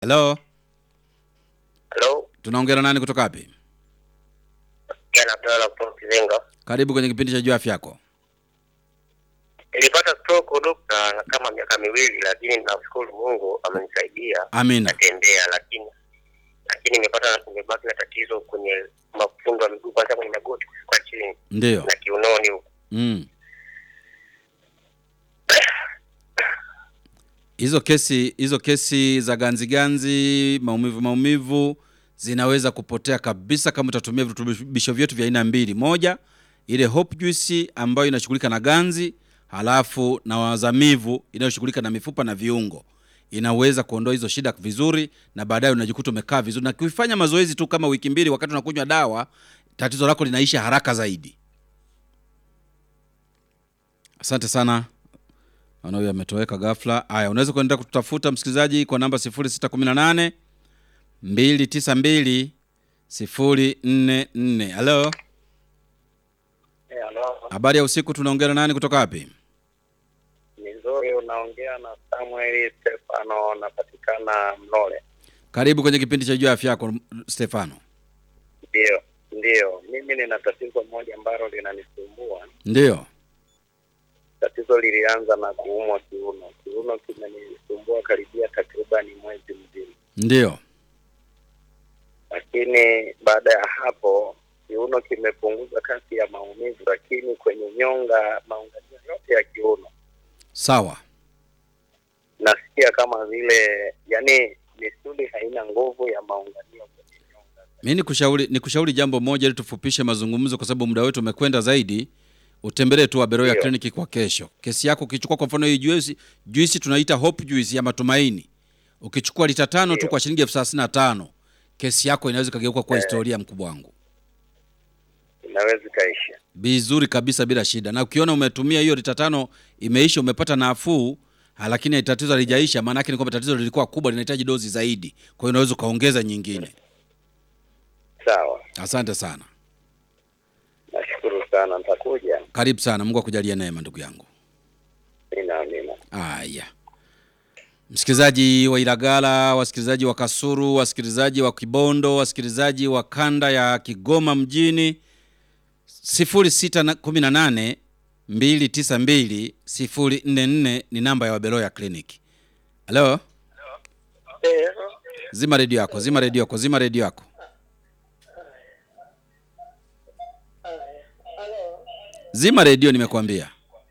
Hello, Halo, tunaongea na nani kutoka wapi? Ken Abdalla kutoka Kizenga. Karibu kwenye kipindi cha juu afya yako. Nilipata stroke dokta na kama miaka miwili, lakini namshukuru Mungu amenisaidia Amina. natembea, lakini lakini nimepata nimebaki na tatizo kwenye mafundo ya miguu, kwanza kwenye magoti kushuka chini Ndio. na kiunoni huko. Mm. Hizo kesi hizo kesi za ganzi ganzi, maumivu maumivu zinaweza kupotea kabisa kama utatumia virutubisho vyetu vya aina mbili. Moja, ile Hope Juice ambayo inashughulika na ganzi, halafu na wazamivu inayoshughulika na mifupa na viungo. Inaweza kuondoa hizo shida vizuri na baadaye unajikuta umekaa vizuri na kuifanya mazoezi tu kama wiki mbili wakati unakunywa dawa, tatizo lako linaisha haraka zaidi. Asante sana. Naona huyu ametoweka ghafla. Haya, unaweza kuendelea kututafuta msikilizaji kwa namba 0618 292 044. Halo, Eh, halo, habari ya usiku. Tunaongea na nani kutoka wapi? ni nzuri. Unaongea na Samuel Stefano, napatikana Mlole. Karibu kwenye kipindi cha juu ya afya yako Stefano. Ndio, ndio, mimi nina tatizo moja ambalo linanisumbua. Ndio. Tatizo lilianza na kuumwa kiuno. Kiuno kimenisumbua karibia takribani mwezi mzima, Ndio. lakini baada ya hapo kiuno kimepunguza kasi ya maumivu, lakini kwenye nyonga, maunganio yote ya kiuno Sawa. nasikia kama vile, yani misuli haina nguvu ya maunganio kwenye nyonga. Mi nikushauri nikushauri jambo moja ili tufupishe mazungumzo kwa sababu muda wetu umekwenda zaidi. Utembelee tu Aberoya Ndio. kliniki kwa kesho. Kesi yako ukichukua kwa mfano hii juice, juice tunaita Hope juice ya matumaini. Ukichukua lita tano tu Ndio. kwa shilingi elfu thelathini na tano kesi yako inaweza ikageuka kuwa historia, mkubwa wangu. Inaweza ikaisha. Vizuri kabisa bila shida. Na ukiona umetumia hiyo lita tano imeisha, umepata nafuu, ha, lakini tatizo halijaisha, maana yake ni kwamba tatizo lilikuwa kubwa, linahitaji dozi zaidi. Kwa hiyo unaweza ukaongeza nyingine. Sawa, Asante sana. nashukuru sana, nitakuja. Karibu sana. Mungu akujalie neema ndugu yangu. Mina, amina. Haya, msikilizaji wa Ilagala, wasikilizaji wa Kasuru, wasikilizaji wa Kibondo, wasikilizaji wa kanda ya Kigoma mjini, 0618 292 044 ni namba ya Wabeloya kliniki. Halo, zima redio yako, zima redio yako, zima redio yako. Zima redio, nimekuambia.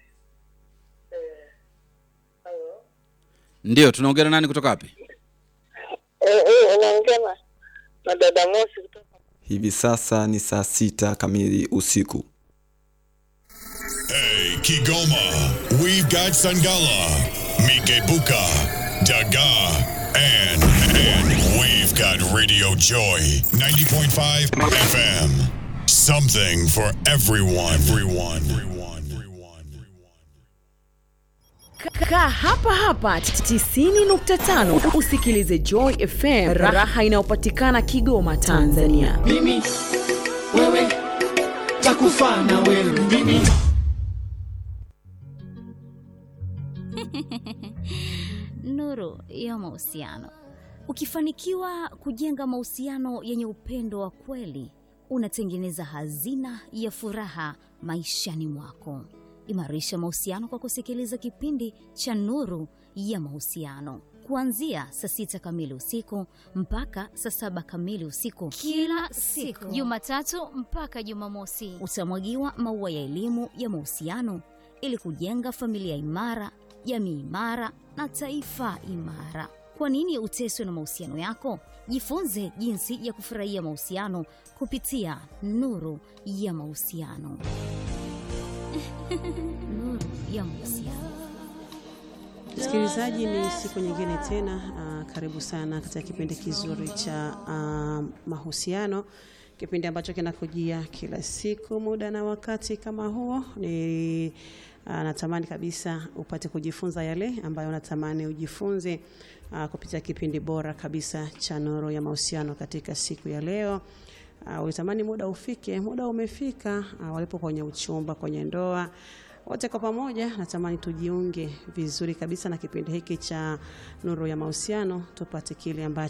Ndio, tunaongea na nani kutoka wapi? Eh, eh, unaongea na na dada Mosi kutoka Hivi sasa ni saa sita kamili usiku. Hey, Kigoma, we've got Sangala, Mikebuka, Daga, and, and we've got Radio Joy 90.5 FM. Something for everyone. Everyone. Everyone. Everyone. Kaa hapa hapa 90.5 usikilize Joy FM, raha inayopatikana Kigoma, Tanzania. mimi wewe takufa na wewe mimi Nuru ya mahusiano. Ukifanikiwa kujenga mahusiano yenye upendo wa kweli, unatengeneza hazina ya furaha maishani mwako. Imarisha mahusiano kwa kusikiliza kipindi cha Nuru ya Mahusiano kuanzia saa sita kamili usiku mpaka saa saba kamili usiku kila siku, Jumatatu mpaka Jumamosi. Utamwagiwa maua ya elimu ya mahusiano ili kujenga familia imara, jamii imara na taifa imara. Kwa nini uteswe na mahusiano yako? Jifunze jinsi ya kufurahia mahusiano kupitia Nuru ya Mahusiano. Nuru ya Mahusiano. Msikilizaji, ni siku nyingine tena. Uh, karibu sana katika kipindi kizuri cha uh, mahusiano, kipindi ambacho kinakujia kila siku muda na wakati kama huo. Ni uh, natamani kabisa upate kujifunza yale ambayo natamani ujifunze uh, kupitia kipindi bora kabisa cha Nuru ya Mahusiano katika siku ya leo. Uh, ulitamani muda ufike, muda umefika. Uh, walipo kwenye uchumba, kwenye ndoa wote kwa pamoja natamani tujiunge vizuri kabisa na kipindi hiki cha Nuru ya Mahusiano, tupate kile ambacho